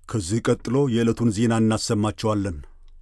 ከዚህ ቀጥሎ የዕለቱን ዜና እናሰማቸዋለን።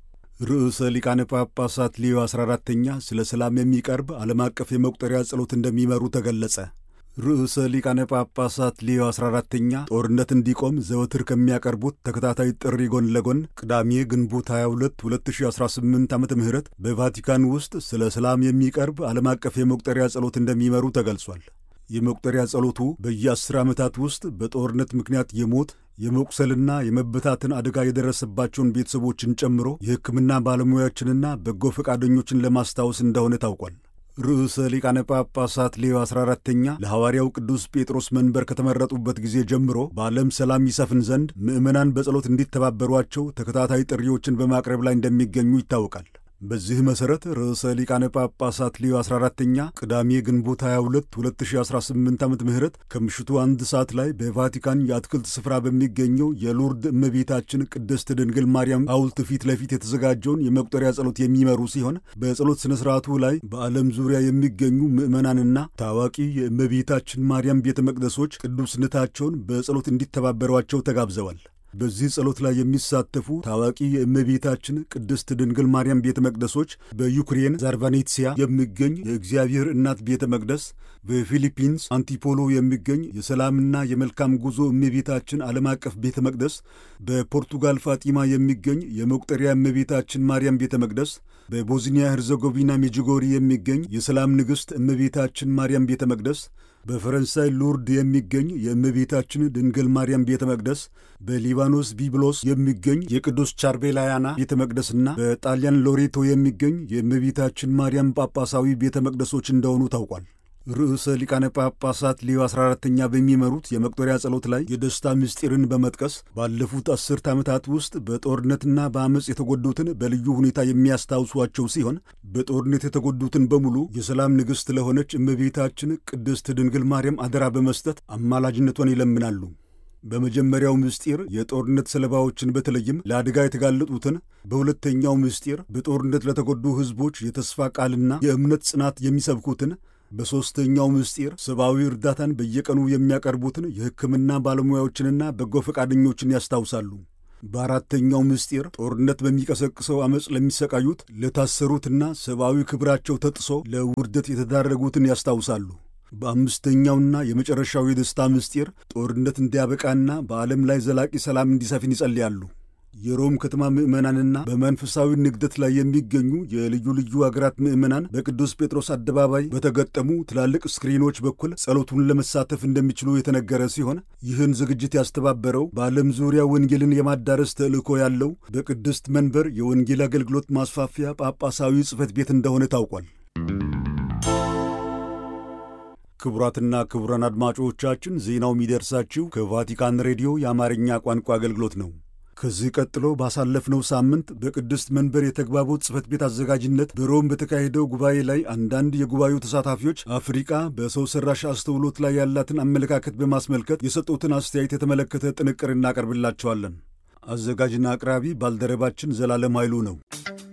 ርዕሰ ሊቃነ ጳጳሳት ሌዮ 14ተኛ ስለ ሰላም የሚቀርብ ዓለም አቀፍ የመቁጠሪያ ጸሎት እንደሚመሩ ተገለጸ። ርዕሰ ሊቃነ ጳጳሳት ሌዮ 14ተኛ ጦርነት እንዲቆም ዘወትር ከሚያቀርቡት ተከታታይ ጥሪ ጎን ለጎን ቅዳሜ ግንቦት 22 2018 ዓ ም በቫቲካን ውስጥ ስለ ሰላም የሚቀርብ ዓለም አቀፍ የመቁጠሪያ ጸሎት እንደሚመሩ ተገልጿል። የመቁጠሪያ ጸሎቱ በየአስር ዓመታት ውስጥ በጦርነት ምክንያት የሞት የመቁሰልና የመበታትን አደጋ የደረሰባቸውን ቤተሰቦችን ጨምሮ የሕክምና ባለሙያዎችንና በጎ ፈቃደኞችን ለማስታወስ እንደሆነ ታውቋል። ርዕሰ ሊቃነ ጳጳሳት ሌዮ 14ተኛ ለሐዋርያው ቅዱስ ጴጥሮስ መንበር ከተመረጡበት ጊዜ ጀምሮ በዓለም ሰላም ይሰፍን ዘንድ ምዕመናን በጸሎት እንዲተባበሯቸው ተከታታይ ጥሪዎችን በማቅረብ ላይ እንደሚገኙ ይታወቃል። በዚህ መሠረት ርዕሰ ሊቃነ ጳጳሳት ሌዮ 14ተኛ ቅዳሜ ግንቦት 22 2018 ዓ ም ከምሽቱ አንድ ሰዓት ላይ በቫቲካን የአትክልት ስፍራ በሚገኘው የሎርድ እመቤታችን ቅድስት ድንግል ማርያም ሐውልት ፊት ለፊት የተዘጋጀውን የመቁጠሪያ ጸሎት የሚመሩ ሲሆን በጸሎት ሥነ ሥርዓቱ ላይ በዓለም ዙሪያ የሚገኙ ምዕመናንና ታዋቂ የእመቤታችን ማርያም ቤተ መቅደሶች ቅዱስነታቸውን በጸሎት እንዲተባበሯቸው ተጋብዘዋል። በዚህ ጸሎት ላይ የሚሳተፉ ታዋቂ የእመቤታችን ቅድስት ድንግል ማርያም ቤተ መቅደሶች በዩክሬን ዛርቫኔትሲያ የሚገኝ የእግዚአብሔር እናት ቤተ መቅደስ፣ በፊሊፒንስ አንቲፖሎ የሚገኝ የሰላምና የመልካም ጉዞ እመቤታችን ዓለም አቀፍ ቤተ መቅደስ፣ በፖርቱጋል ፋጢማ የሚገኝ የመቁጠሪያ እመቤታችን ማርያም ቤተ መቅደስ፣ በቦዝኒያ ሄርዘጎቪና ሜጅጎሪ የሚገኝ የሰላም ንግሥት እመቤታችን ማርያም ቤተ መቅደስ በፈረንሳይ ሉርድ የሚገኝ የእመቤታችን ድንግል ማርያም ቤተ መቅደስ፣ በሊባኖስ ቢብሎስ የሚገኝ የቅዱስ ቻርቤላያና ቤተ መቅደስና በጣሊያን ሎሬቶ የሚገኝ የእመቤታችን ማርያም ጳጳሳዊ ቤተ መቅደሶች እንደሆኑ ታውቋል። ርዕሰ ሊቃነ ጳጳሳት ሌዮ 14ተኛ በሚመሩት የመቁጠሪያ ጸሎት ላይ የደስታ ምስጢርን በመጥቀስ ባለፉት አስርት ዓመታት ውስጥ በጦርነትና በአመፅ የተጎዱትን በልዩ ሁኔታ የሚያስታውሷቸው ሲሆን በጦርነት የተጎዱትን በሙሉ የሰላም ንግሥት ለሆነች እመቤታችን ቅድስት ድንግል ማርያም አደራ በመስጠት አማላጅነቷን ይለምናሉ። በመጀመሪያው ምስጢር የጦርነት ሰለባዎችን በተለይም ለአደጋ የተጋለጡትን፣ በሁለተኛው ምስጢር በጦርነት ለተጎዱ ሕዝቦች የተስፋ ቃልና የእምነት ጽናት የሚሰብኩትን በሦስተኛው ምስጢር ሰብአዊ እርዳታን በየቀኑ የሚያቀርቡትን የሕክምና ባለሙያዎችንና በጎ ፈቃደኞችን ያስታውሳሉ። በአራተኛው ምስጢር ጦርነት በሚቀሰቅሰው ዓመፅ ለሚሰቃዩት፣ ለታሰሩትና ሰብአዊ ክብራቸው ተጥሶ ለውርደት የተዳረጉትን ያስታውሳሉ። በአምስተኛውና የመጨረሻው የደስታ ምስጢር ጦርነት እንዲያበቃና በዓለም ላይ ዘላቂ ሰላም እንዲሰፍን ይጸልያሉ። የሮም ከተማ ምዕመናንና በመንፈሳዊ ንግደት ላይ የሚገኙ የልዩ ልዩ አገራት ምዕመናን በቅዱስ ጴጥሮስ አደባባይ በተገጠሙ ትላልቅ ስክሪኖች በኩል ጸሎቱን ለመሳተፍ እንደሚችሉ የተነገረ ሲሆን ይህን ዝግጅት ያስተባበረው በዓለም ዙሪያ ወንጌልን የማዳረስ ተልእኮ ያለው በቅድስት መንበር የወንጌል አገልግሎት ማስፋፊያ ጳጳሳዊ ጽሕፈት ቤት እንደሆነ ታውቋል። ክቡራትና ክቡራን አድማጮቻችን ዜናው የሚደርሳችሁ ከቫቲካን ሬዲዮ የአማርኛ ቋንቋ አገልግሎት ነው። ከዚህ ቀጥሎ ባሳለፍነው ሳምንት በቅድስት መንበር የተግባቦት ጽሕፈት ቤት አዘጋጅነት በሮም በተካሄደው ጉባኤ ላይ አንዳንድ የጉባኤው ተሳታፊዎች አፍሪቃ በሰው ሠራሽ አስተውሎት ላይ ያላትን አመለካከት በማስመልከት የሰጡትን አስተያየት የተመለከተ ጥንቅር እናቀርብላቸዋለን። አዘጋጅና አቅራቢ ባልደረባችን ዘላለም ኃይሉ ነው።